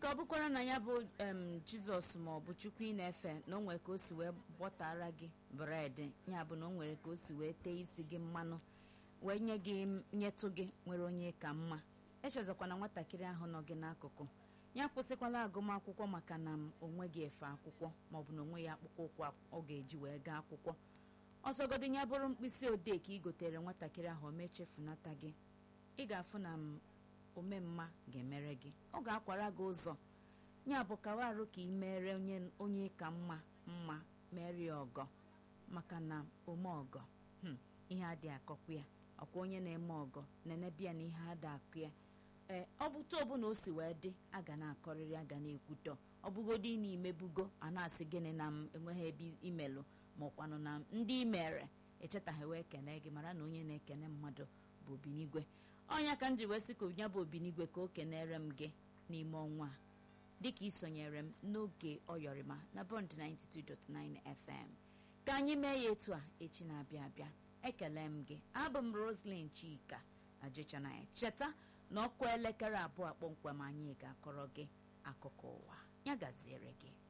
ka ọ bụkwara na ya bụ em jizọs ma ọ bụ chukwu ị na-efe na o nwere ka o si wee bọtara gị bred ya bụ na o nwere ka o si wee tee isi gị mmanụ wee nye gị nyetụ gị nwere onye ka mma echezọkwana nwatakịrị ahụ nọ gị n'akụkụ ya kwụsịkwala agụmakwụkwọ maka na m onwe gị efe akwụkwọ maọbụ na onwe ya akpụkpọ ụkwụ ọ ga-eji wee gaa akwụkwọ ọsọgodi ya bụrụ mkpịsị odee ka ị gotere nwatakịrị ahụ o mechefunata gị ị ga-afụ na m omemma ga-emere gị ọ ga-akwara gị ụzọ ya bụ kawa arụ ka ị mere onye onye ka mma mma mere ya ọgọ maka na ome ọgọ hmm, ihe adị akọkwa ya ọkwa onye na-eme ọgọ na-enebia na ihe ada akụ ya ee ọ bụta ọbụla o si wee dị a ga na-akọrịrị a ga na-ekwutọ ọ bụgodị na imebugo a na-asị gịnị na m enweghị ebe imelụ ma ọkwanụ na ndị imere echetaghị wee kene gị mara na onye na-ekene mmadụ bụ obinigwe ọnya ka m ji wee sị ka onye bụ obinigwe ka o kenere m gị n'ime ọnwa a dịka isonyere m n'oge ọyọrịma na bond 92.9 fm ka anyị mee ya etu a echi na-abịa abịa ekele m gị abụ m roslyn chika ajịchanaya cheta na ọkụ elekere abụọ kpọmkwem anyị ga-akọrọ gị akụkọ ụwa ya gaziere gị